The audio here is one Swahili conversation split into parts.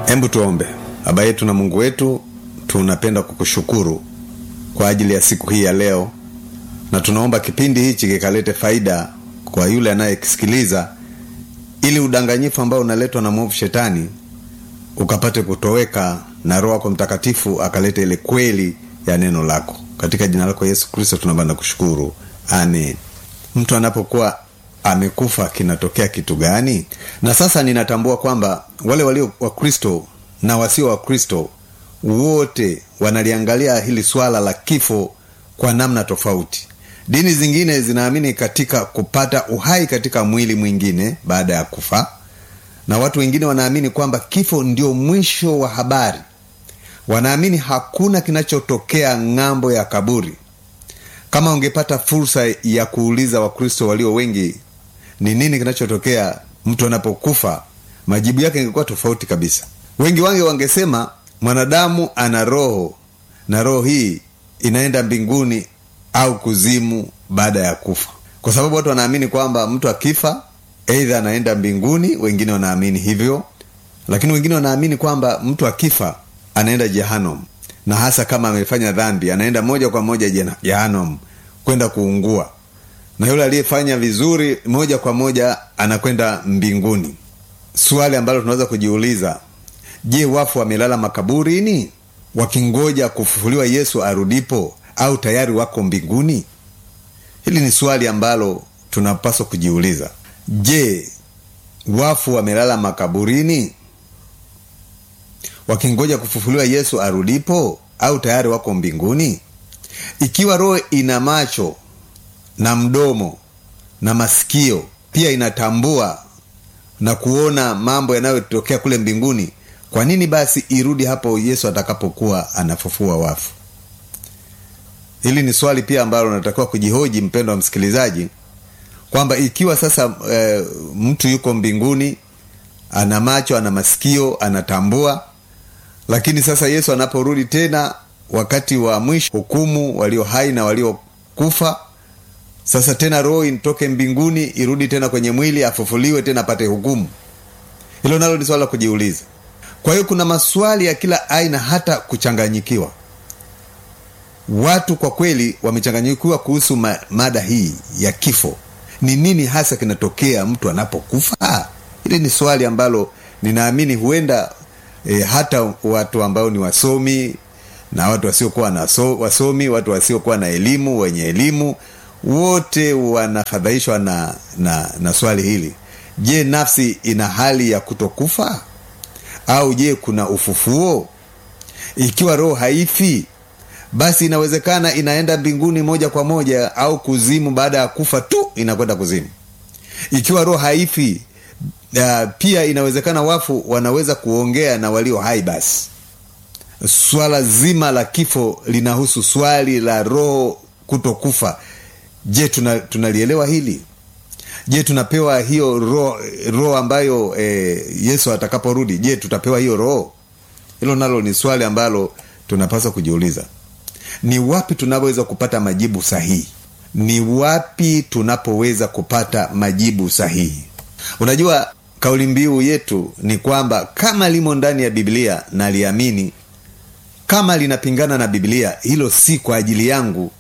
Hebu tuombe. Baba yetu na Mungu wetu, tunapenda kukushukuru kwa ajili ya siku hii ya leo, na tunaomba kipindi hichi kikalete faida kwa yule anayekisikiliza, ili udanganyifu ambao unaletwa na mwovu shetani ukapate kutoweka, na Roho yako Mtakatifu akalete ile kweli ya neno lako. Katika jina lako Yesu Kristo tunaomba na kushukuru, amen. Mtu anapokuwa amekufa kinatokea kitu gani? Na sasa ninatambua kwamba wale walio Wakristo na wasio Wakristo wote wanaliangalia hili swala la kifo kwa namna tofauti. Dini zingine zinaamini katika kupata uhai katika mwili mwingine baada ya kufa, na watu wengine wanaamini kwamba kifo ndio mwisho wa habari. Wanaamini hakuna kinachotokea ng'ambo ya kaburi. Kama ungepata fursa ya kuuliza Wakristo walio wengi ni nini kinachotokea mtu anapokufa, majibu yake ingekuwa tofauti kabisa. Wengi wange wangesema mwanadamu ana roho na roho hii inaenda mbinguni au kuzimu baada ya kufa, kwa sababu watu wanaamini kwamba mtu akifa eidha anaenda mbinguni. Wengine wanaamini hivyo, lakini wengine wanaamini kwamba mtu akifa anaenda jehanam, na hasa kama amefanya dhambi anaenda moja kwa moja jehanam kwenda kuungua, na yule aliyefanya vizuri moja kwa moja anakwenda mbinguni. Swali ambalo tunaweza kujiuliza Je, wafu wamelala makaburini wakingoja kufufuliwa Yesu arudipo, au tayari wako mbinguni? Hili ni swali ambalo tunapaswa kujiuliza. Je, wafu wamelala makaburini wakingoja kufufuliwa Yesu arudipo, au tayari wako mbinguni? Ikiwa roho ina macho na mdomo na masikio, pia inatambua na kuona mambo yanayotokea kule mbinguni kwa nini basi irudi hapo Yesu atakapokuwa anafufua wafu? Hili ni swali pia ambalo unatakiwa kujihoji, mpendo wa msikilizaji, kwamba ikiwa sasa e, mtu yuko mbinguni, ana macho, ana masikio, anatambua, lakini sasa Yesu anaporudi tena wakati wa mwisho, hukumu walio hai na waliokufa, sasa tena roho itoke mbinguni irudi tena kwenye mwili, afufuliwe tena apate hukumu. Hilo nalo ni swala la kujiuliza. Kwa hiyo kuna maswali ya kila aina, hata kuchanganyikiwa. Watu kwa kweli wamechanganyikiwa kuhusu ma, mada hii ya kifo. Ni nini hasa kinatokea mtu anapokufa? Hili ni swali ambalo ninaamini huenda e, hata watu ambao ni wasomi na watu wasiokuwa na so, wasomi, watu wasiokuwa na elimu, wenye elimu, wote wanafadhaishwa na, na, na swali hili. Je, nafsi ina hali ya kutokufa au je, kuna ufufuo? Ikiwa roho haifi, basi inawezekana inaenda mbinguni moja kwa moja, au kuzimu baada ya kufa tu inakwenda kuzimu. Ikiwa roho haifi, uh, pia inawezekana wafu wanaweza kuongea na walio hai. Basi swala zima la kifo linahusu swali la roho kutokufa. Je, tunalielewa tuna hili? Je, tunapewa hiyo roho roho ambayo e, Yesu atakaporudi, je, tutapewa hiyo roho? Hilo nalo ni swali ambalo tunapaswa kujiuliza. Ni wapi tunapoweza kupata majibu sahihi? Ni wapi tunapoweza kupata majibu sahihi? Unajua, kauli mbiu yetu ni kwamba kama limo ndani ya Biblia na liamini, kama linapingana na Biblia, hilo si kwa ajili yangu.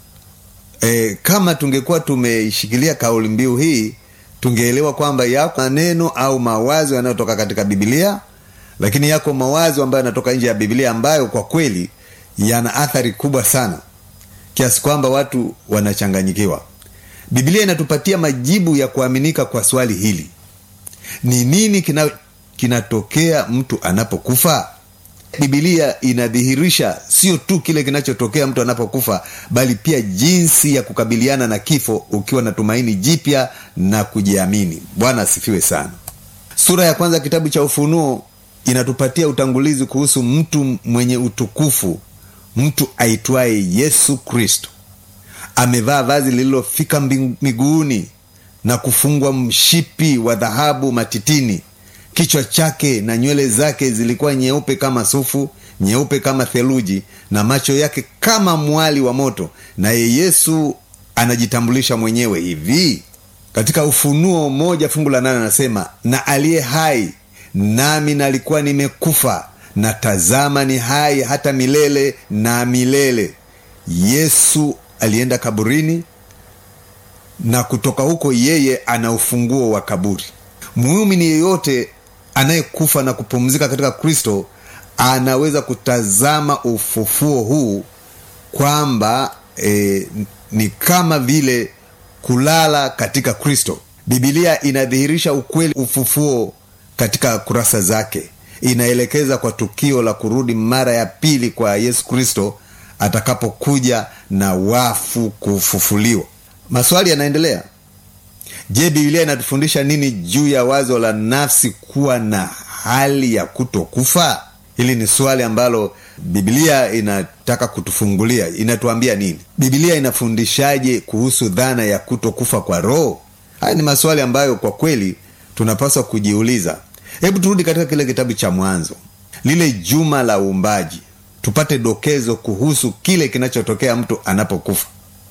E, kama tungekuwa tumeishikilia kauli mbiu hii tungeelewa kwamba yako maneno au mawazo yanayotoka katika Biblia, lakini yako mawazo ambayo yanatoka nje ya Biblia ambayo kwa kweli yana athari kubwa sana kiasi kwamba watu wanachanganyikiwa. Biblia inatupatia majibu ya kuaminika kwa swali hili: ni nini kina, kinatokea mtu anapokufa? Biblia inadhihirisha sio tu kile kinachotokea mtu anapokufa, bali pia jinsi ya kukabiliana na kifo ukiwa na tumaini jipya na kujiamini. Bwana asifiwe sana. Sura ya kwanza kitabu cha Ufunuo inatupatia utangulizi kuhusu mtu mwenye utukufu, mtu aitwaye Yesu Kristo. Amevaa vazi lililofika miguuni na kufungwa mshipi wa dhahabu matitini. Kichwa chake na nywele zake zilikuwa nyeupe kama sufu, nyeupe kama theluji, na macho yake kama mwali wa moto. Naye Yesu anajitambulisha mwenyewe hivi katika Ufunuo moja fungu la nane anasema, na aliye hai nami nalikuwa nimekufa na tazama ni hai hata milele na milele yesu alienda kaburini na kutoka huko yeye ana ufunguo wa kaburi muumini yeyote anayekufa na kupumzika katika kristo anaweza kutazama ufufuo huu kwamba e, ni kama vile kulala katika kristo bibilia inadhihirisha ukweli ufufuo katika kurasa zake inaelekeza kwa tukio la kurudi mara ya pili kwa yesu kristo atakapokuja na wafu kufufuliwa maswali yanaendelea je bibilia inatufundisha nini juu ya wazo la nafsi kuwa na hali ya kutokufa hili ni swali ambalo bibilia inataka kutufungulia inatuambia nini bibilia inafundishaje kuhusu dhana ya kutokufa kwa roho haya ni maswali ambayo kwa kweli tunapaswa kujiuliza hebu turudi katika kile kitabu cha mwanzo lile juma la uumbaji tupate dokezo kuhusu kile kinachotokea mtu anapokufa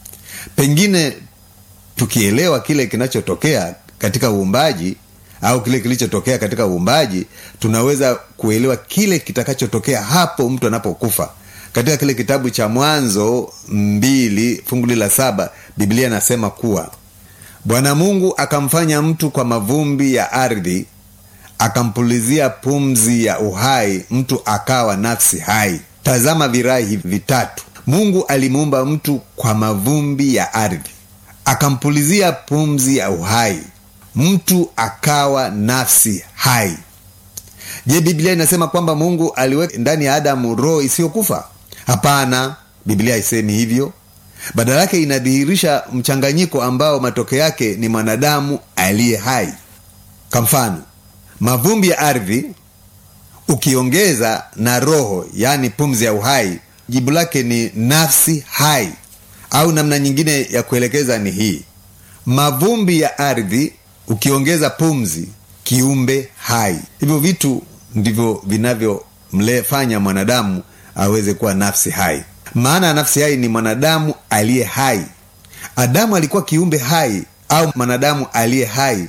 pengine tukielewa kile kinachotokea katika uumbaji au kile kilichotokea katika uumbaji tunaweza kuelewa kile kitakachotokea hapo mtu anapokufa katika kile kitabu cha mwanzo mbili funguli la saba biblia inasema kuwa bwana mungu akamfanya mtu kwa mavumbi ya ardhi akampulizia pumzi ya uhai mtu akawa nafsi hai tazama virai hivi vitatu mungu alimuumba mtu kwa mavumbi ya ardhi akampulizia pumzi ya uhai mtu akawa nafsi hai je biblia inasema kwamba mungu aliweka ndani ya adamu roho isiyokufa hapana biblia haisemi hivyo badala yake inadhihirisha mchanganyiko ambao matokeo yake ni mwanadamu aliye hai kwa mfano mavumbi ya ardhi ukiongeza na roho yaani pumzi ya uhai jibu lake ni nafsi hai au namna nyingine ya kuelekeza ni hii mavumbi ya ardhi ukiongeza pumzi kiumbe hai hivyo vitu ndivyo vinavyomfanya mwanadamu aweze kuwa nafsi hai maana ya nafsi hai ni mwanadamu aliye hai adamu alikuwa kiumbe hai au mwanadamu aliye hai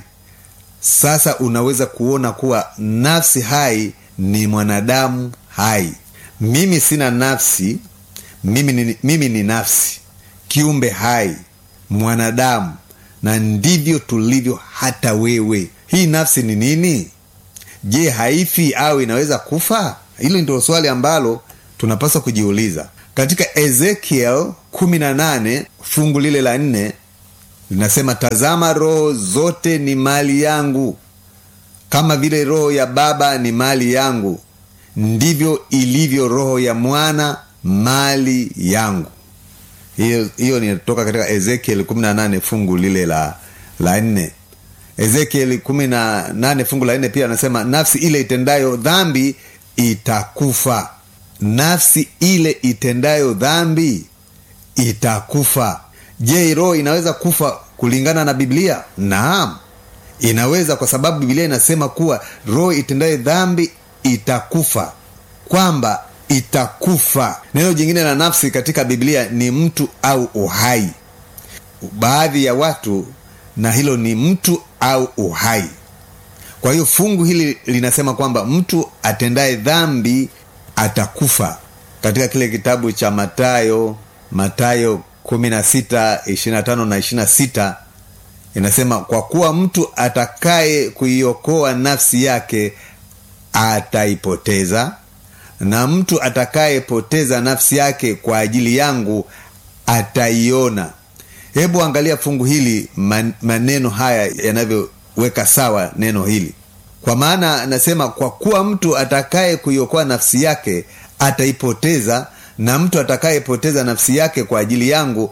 sasa unaweza kuona kuwa nafsi hai ni mwanadamu hai mimi sina nafsi mimi ni, mimi ni nafsi kiumbe hai mwanadamu na ndivyo tulivyo hata wewe hii nafsi ni nini je haifi au inaweza kufa hilo ndio swali ambalo tunapaswa kujiuliza katika ezekiel 18 fungu lile la nne linasema tazama roho zote ni mali yangu kama vile roho ya baba ni mali yangu ndivyo ilivyo roho ya mwana mali yangu hiyo hiyo ninatoka katika ezekiel 18 fungu lile la la nne ezekiel 18 fungu la nne pia anasema nafsi ile itendayo dhambi itakufa nafsi ile itendayo dhambi itakufa je roho inaweza kufa kulingana na biblia naam inaweza kwa sababu biblia inasema kuwa roho itendayo dhambi itakufa kwamba itakufa neno jingine la nafsi katika biblia ni mtu au uhai baadhi ya watu na hilo ni mtu au uhai kwa hiyo fungu hili linasema kwamba mtu atendaye dhambi atakufa katika kile kitabu cha matayo matayo 16 25 na 26 inasema kwa kuwa mtu atakaye kuiokoa nafsi yake ataipoteza na mtu atakayepoteza nafsi yake kwa ajili yangu ataiona hebu angalia fungu hili man, maneno haya yanavyoweka sawa neno hili kwa maana anasema kwa kuwa mtu atakaye kuiokoa nafsi yake ataipoteza na mtu atakayepoteza nafsi yake kwa ajili yangu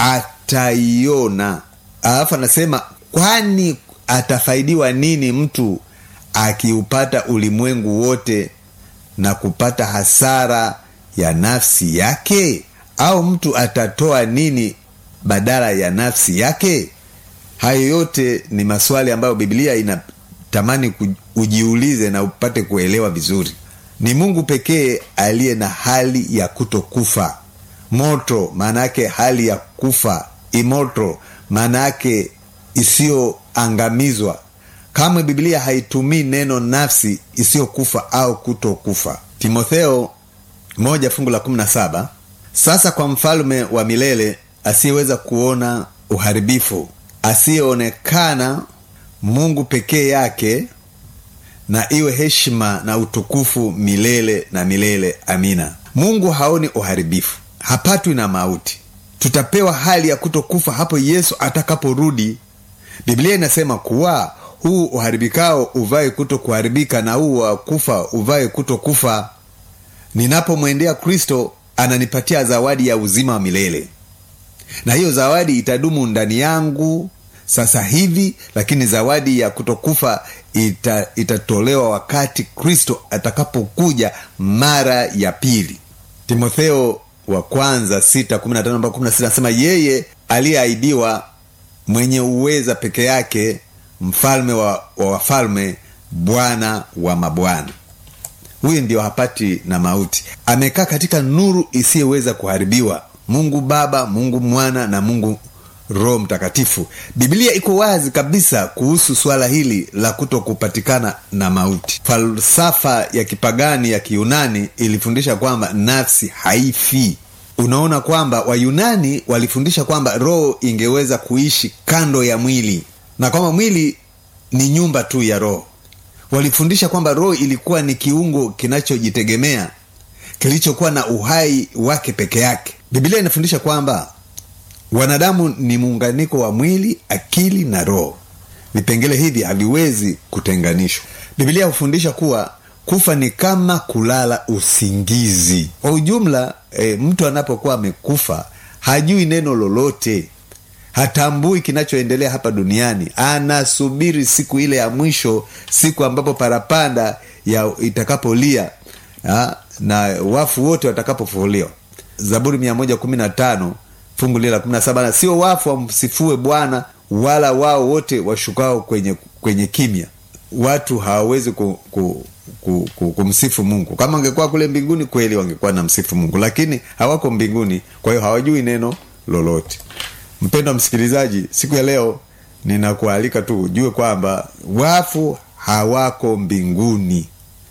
ataiona alafu anasema kwani atafaidiwa nini mtu akiupata ulimwengu wote na kupata hasara ya nafsi yake au mtu atatoa nini badala ya nafsi yake hayo yote ni maswali ambayo biblia inatamani ujiulize na upate kuelewa vizuri ni mungu pekee aliye na hali ya kutokufa moto maana yake hali ya kufa imoto maana yake isiyoangamizwa kamwe biblia haitumii neno nafsi isiyokufa au kutokufa timotheo moja fungu la kumi na saba sasa kwa mfalme wa milele asiyeweza kuona uharibifu asiyeonekana mungu pekee yake na iwe heshima na utukufu milele na milele amina mungu haoni uharibifu hapatwi na mauti tutapewa hali ya kutokufa hapo yesu atakaporudi biblia inasema kuwa huu uharibikao uvae kuto kuharibika na huu wa kufa uvae kuto kufa ninapomwendea kristo ananipatia zawadi ya uzima wa milele na hiyo zawadi itadumu ndani yangu sasa hivi lakini zawadi ya kutokufa ita, itatolewa wakati kristo atakapokuja mara ya pili timotheo wa kwanza 6:15-16 anasema yeye aliyeahidiwa mwenye uweza peke yake mfalme wa, wa wafalme bwana wa mabwana huyu ndio hapati na mauti amekaa katika nuru isiyeweza kuharibiwa mungu baba mungu mwana na mungu roho mtakatifu biblia iko wazi kabisa kuhusu swala hili la kuto kupatikana na mauti falsafa ya kipagani ya kiyunani ilifundisha kwamba nafsi haifi unaona kwamba wayunani walifundisha kwamba roho ingeweza kuishi kando ya mwili na kwamba mwili ni nyumba tu ya roho walifundisha kwamba roho ilikuwa ni kiungo kinachojitegemea kilichokuwa na uhai wake peke yake bibilia inafundisha kwamba wanadamu ni muunganiko wa mwili akili na roho vipengele hivi haviwezi kutenganishwa bibilia hufundisha kuwa kufa ni kama kulala usingizi kwa ujumla e, mtu anapokuwa amekufa hajui neno lolote hatambui kinachoendelea hapa duniani anasubiri siku ile ya mwisho siku ambapo parapanda ya itakapolia ha, na wafu wote watakapofufuliwa zaburi 115 fungu lile la 17 sio wafu wamsifue bwana wala wao wote washukao kwenye kwenye kimya watu hawawezi ku, ku, ku, ku, kumsifu mungu kama wangekuwa kule mbinguni kweli wangekuwa na msifu mungu lakini hawako mbinguni kwa hiyo hawajui neno lolote mpendo wa msikilizaji siku ya leo ninakualika tu ujue kwamba wafu hawako mbinguni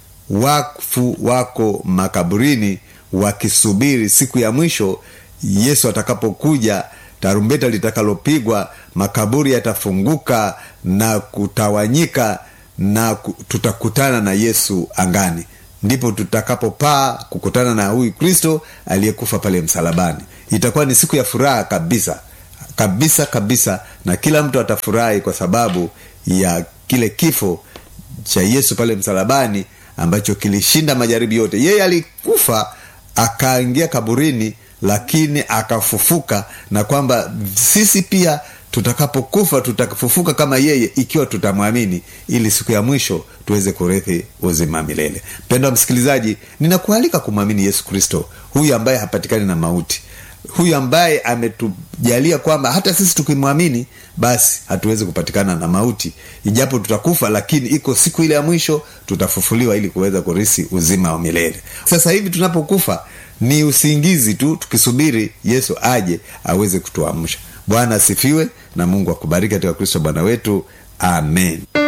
wafu wako makaburini wakisubiri siku ya mwisho yesu atakapokuja tarumbeta litakalopigwa makaburi yatafunguka na kutawanyika na tutakutana na yesu angani ndipo tutakapopaa kukutana na huyu kristo aliyekufa pale msalabani itakuwa ni siku ya furaha kabisa kabisa kabisa na kila mtu atafurahi kwa sababu ya kile kifo cha yesu pale msalabani ambacho kilishinda majaribu yote yeye alikufa akaingia kaburini lakini akafufuka na kwamba sisi pia tutakapokufa tutafufuka kama yeye ikiwa tutamwamini ili siku ya mwisho tuweze kurithi uzima milele mpendo wa msikilizaji ninakualika kumwamini yesu kristo huyu ambaye hapatikani na mauti huyu ambaye ametujalia kwamba hata sisi tukimwamini basi hatuwezi kupatikana na mauti ijapo tutakufa lakini iko siku ile ya mwisho tutafufuliwa ili kuweza kurisi uzima wa milele sasa hivi tunapokufa ni usingizi tu tukisubiri yesu aje aweze kutuamsha bwana asifiwe na mungu akubariki katika kristo bwana wetu amen